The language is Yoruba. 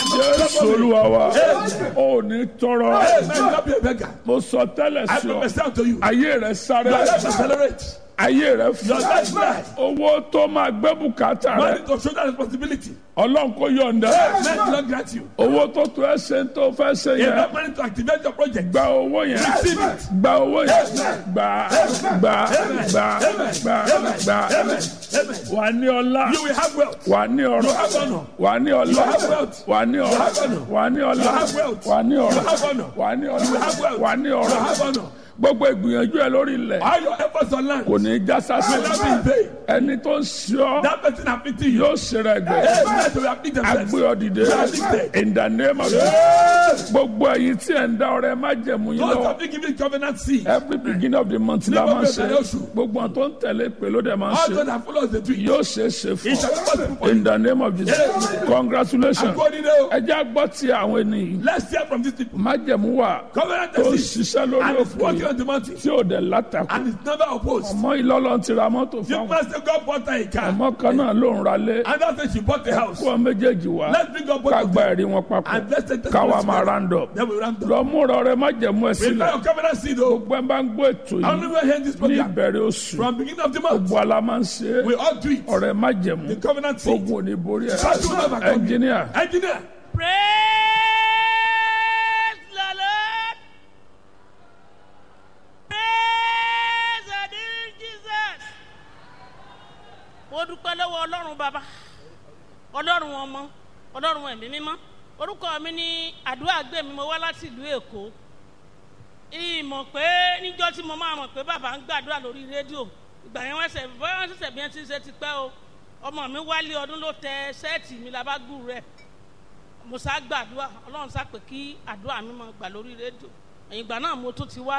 jésù olúwa wa ò ní tọrọ Hey, man, you not be a beggar. mo sọ tẹ́lẹ̀ I sí ọ prophesy unto you. ayé rẹ sáré Your life accelerate. ayé rẹ Your fún life rise. owó tó máa gbé bùkátà rẹ Money to shoulder responsibility. ọlọ́run kò yọ̀ǹda Men do not grant you. owó tó tó ẹ ṣe ń tó fẹ́ ṣe You yẹn have money to activate your project. gba owó yẹn Receive it. gba owó yẹn gba gba gba gba gba Amen. Amen. wà ní ọlá You will have wealth. wà ní ọrọ̀ You have honor. wà ní ọlá You have wealth. wà ní ọrọ̀ have honor. wà ní ọlá You have wealth. wà ní You ọrọ̀ have honor. wà ní You ọlá have wealth. wà ní You ọrọ̀ have honor. gbogbo ìgbìyànjú ẹ lórí ilẹ̀ All your efforts on land kò ní í já sásì will not be in vain. ẹni tó ń ṣe ọ́ That person afflicting you. yóò ṣe rẹ̀ gbẹ̀ Hey, man, they will afflict themselves. agbé ọ dìde in the name of Jesus gbogbo ẹ̀yin tí ẹ̀ ń dá ọrẹ má jẹ̀mú yín Those lọ́wọ́ of you giving covenant seed. every beginning of the month la Nígbà máa ń ṣe bẹ̀rẹ̀ oṣù. gbogbo àwọn tó ń tẹ̀lé pé ló dẹ̀ máa ń All ṣe those that follow the tree. yóò ṣe é ṣe fún It shall be possible for ọ you. in the name of Jesus congratulations According to ẹ jẹ́ àgbọ̀ tí àwọn ènìyàn Let's hear from these people. májẹ̀mú wà Covenant tó ń seed. ṣiṣẹ́ lórí And it's òkè working on the mountain. tí ò dẹ̀ látàkù And it's never opposed. ọmọ ìlọ́lọ́ ti ra mọ́tò You fáwọn must say God bought her a car. ọmọ kan náà ló ń ralé And that's why she bought the house. kó ọ méjèèjì wá Let's bring up both ká of gba them. ẹ̀rí wọn papọ̀ And let's take the káwa máa round up Then we round up. lọ múra ọrẹ májẹ̀mú ẹ Prepare sílẹ̀ your covenant seed, oh. gbogbo ẹ bá ń gbọ́ ètò I only yìí will hear this ní program. ìbẹ̀rẹ̀ oṣù From beginning of the month, gbogbo ala máa ń ṣe é we all do it. ọrẹ májẹ̀mú The covenant seed. ogun ò ní borí ẹ Battle will never come. ẹnjìníà Engineer. Praise the Lord. Praise the dear Jesus. Mo dúpẹ́ lọ́wọ́ Ọlọ́run bàbá, Ọlọ́run ọmọ, Ọlọ́run ẹ̀mí mímọ́. Orúkọ mi ní àdúrà gbé mi, mo wá láti ìlú Èkó. Ìmọ̀ pé níjọ́ tí mo máa mọ̀ pé bàbá ń gbàdúrà lórí rédíò. Ìgbà yẹn wọ́n ṣẹ̀ bọ́yá wọ́n ṣẹ̀ṣẹ̀ bí wọ́n ti ń ṣe ti pẹ́ o. Ọmọ mi wálé ọdún ló tẹ ṣẹ́ẹ̀tì mi labágù rẹ̀ mo sá gbàdúrà ọlọ́run sá pé kí àdúrà mi máa gbà lórí rédíò ẹ̀yìn ìgbà náà mo tún ti wá